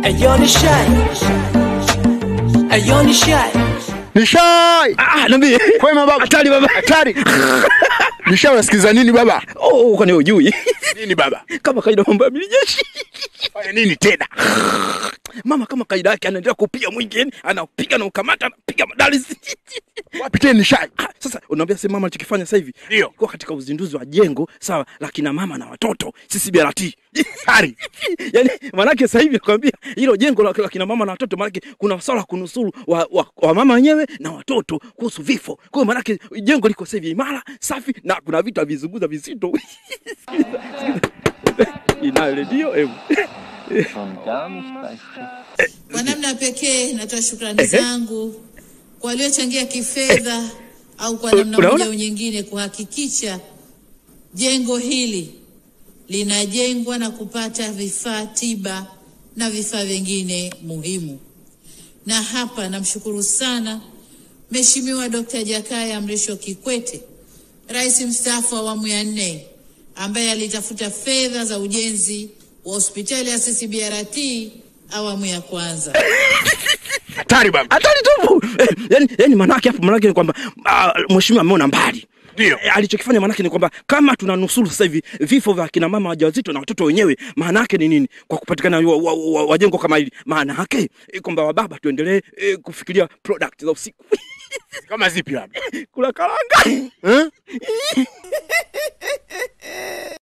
Ayo ni shy. Ayo ni shy. Nishai. Ah, niambie. Kwema baba. Hatari baba. Hatari. Nishai unasikiza nini baba? Oh, kwani hujui? Nini baba? Kama kaida mambo ya milijeshi. Fanya nini tena? Mama kama kaida yake anaendelea kupiga mwingi, yani anapiga na ukamata, anapiga madali. Wapi tena Nishai? Ah, Sasa unaambia sasa mama alichokifanya sasa hivi Ndio. kwa katika uzinduzi wa jengo sawa la kina mama na watoto CCBRT. Hatari. yani manake sasa hivi nakwambia hilo jengo la, la kina mama na watoto manake kuna swala la kunusuru wa, wa, wa mama wenyewe na watoto kuhusu vifo. Kwa hiyo manake jengo liko sasa hivi imara, safi na kuna vitu havizunguza vizito. Inayo redio hebu. Kwa namna pekee natoa shukrani zangu kwa waliochangia kifedha au kwa namna Unaona? moja au nyingine kuhakikisha jengo hili linajengwa na kupata vifaa tiba na vifaa vingine muhimu. Na hapa namshukuru sana Mheshimiwa Dkt. Jakaya Mrisho Kikwete, Rais mstaafu wa awamu ya nne, ambaye alitafuta fedha za ujenzi wa hospitali ya CCBRT awamu ya kwanza. Hatari baba. Hatari tupu. Eh, yani, yani manake hapo manake ni kwamba uh, mheshimiwa ameona mbali. Ndio. Eh, alichokifanya manake ni kwamba kama tunanusuru sasa hivi vifo vya kina mama wajawazito na watoto wenyewe, maana yake ni nini? Kwa kupatikana wa, wa, wa, wa jengo kama hili, maana yake eh, kwamba wababa tuendelee eh, kufikiria product za usiku Kama zipi labda? kula karanga Eh?